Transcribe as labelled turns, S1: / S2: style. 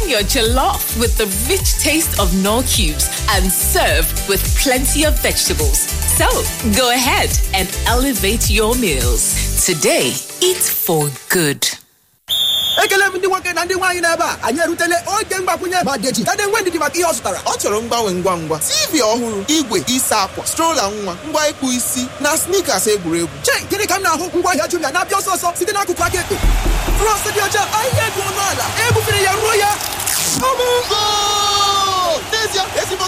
S1: your jollof with the rich taste of Knorr cubes and serve with plenty of vegetables. So go ahead and elevate your meals. Today, eat for good.
S2: ekele m ndị nwoke na ndị nwaanyị n'ebe a anyị erutela oge mgbakwunye ma deji tade nwe ndidi maka ihe ọ zụtara
S3: ọ chọrọ mgbanwe ngwa ngwa tv ọhụrụ igwe isa akwa strola nwa ngwa ịkpụ isi na sneakers egwuregwu
S2: chei gịnị ka m na-ahụ ngwa ahịa jumia na-abịa ọsọ ọsọ site n'akụkụ aka ekpe frọs dị ọcha ahịa dị ọnụ ala ebufere ya ruo ya
S3: Ọmụgo! N'ezie, ezigbo